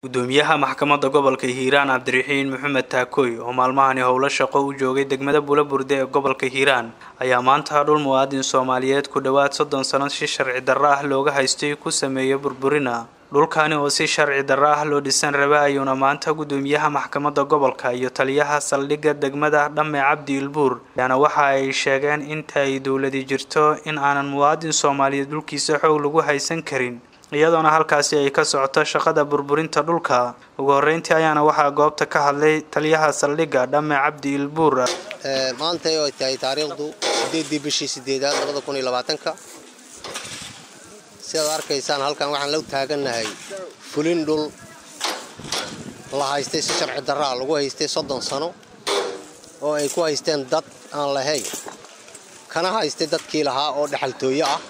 gudoomiyaha maxkamadda gobolka hiiraan cabdiraxiin maxamed taakooy oo maalmahani howlo shaqo u joogay degmada bulaburde ee gobolka hiiraan ayaa maanta dhul muwaadin soomaaliyeed ku dhowaad soddon sano si sharci darro ah looga haystay ku sameeya burburina dhulkani oo si sharci darro ah loo dhisan raba ayuuna maanta gudoomiyaha maxkamadda gobolka iyo taliyaha saldhigga degmada dhamme cabdi ilbuur ayaana waxa ay sheegeen inta ay dowladi jirto in aanan muwaadin soomaaliyeed dhulkiisa xoog lagu haysan karin iyadoona halkaasi ay ka socoto shaqada burburinta dhulka ugu horreyntii ayaana waxaa goobta ka hadlay taliyaha saldhigga dhamme cabdi ilbuur maanta oo ay tahay taariikhdu sideedii bishii sideedaad labada kun iyo labaatanka sidaad arkaysaan halkan waxaan la taagannahay fulin dhul la haystay si sharci darraa lagu haystay soddon sano oo ay ku haysteen dad aan lahayn kana haystay dadkii lahaa oo dhexaltooyo ah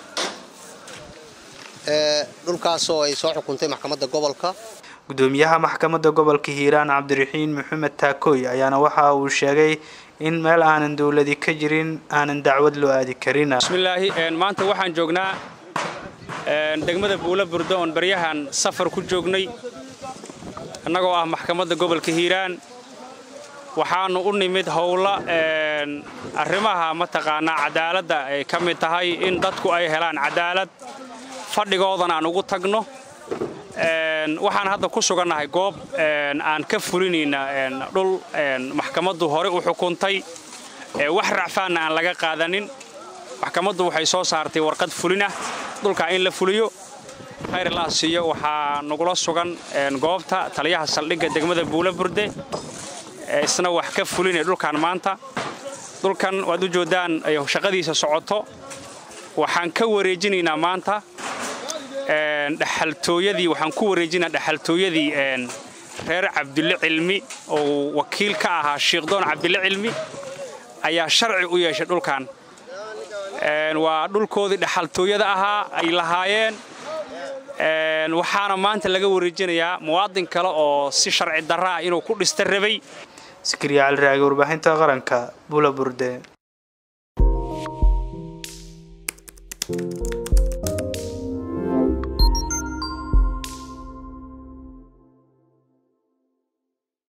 dhulkaasoo ay soo xukuntay maxkamadda gobolka gudoomiyaha maxkamadda gobolka hiiraan cabdiraxiin maxamed taakooy ayaana waxa uu sheegay in meel aanan dowladi ka jirin aanan dacwad loo aadi karin bismillaahi maanta waxaan joognaa degmada buula burdo oon baryahan safar ku joognay annagoo ah maxkamadda gobolka hiiraan waxaannu u nimid howla arrimaha mataqaanaa cadaaladda ay ka mid tahay in dadku ay helaan cadaalad fadhigoodan aan ugu tagno waxaan hadda ku sugannahay goob aan ka fulinayna dhul maxkamaddu hore u xukuntay wax racfaanna aan laga qaadanin maxkamaddu waxay soo saartay warqad fulinah dhulkaa in la fuliyo khayr laa siiyo waxaa nagula sugan goobta taliyaha saldhigga degmada buula burde isna wax ka fulinaya dhulkan maanta dhulkan waad u joodaan shaqadiisa socoto waxaan ka wareejinaynaa maanta dhexaltooyadii waxaan ku wareejinaa dhexaltooyadii reer cabdille cilmi oo wakiil ka ahaa shiikhdoon cabdille cilmi ayaa sharci u yeeshay dhulkan waa dhulkoodii dhexaltooyada ahaa ay lahaayeen waxaana maanta laga wareejinayaa muwaadin kale oo si sharci darra ah inuu ku dhista rabay sikriya caliraagi warbaahinta qaranka bula burde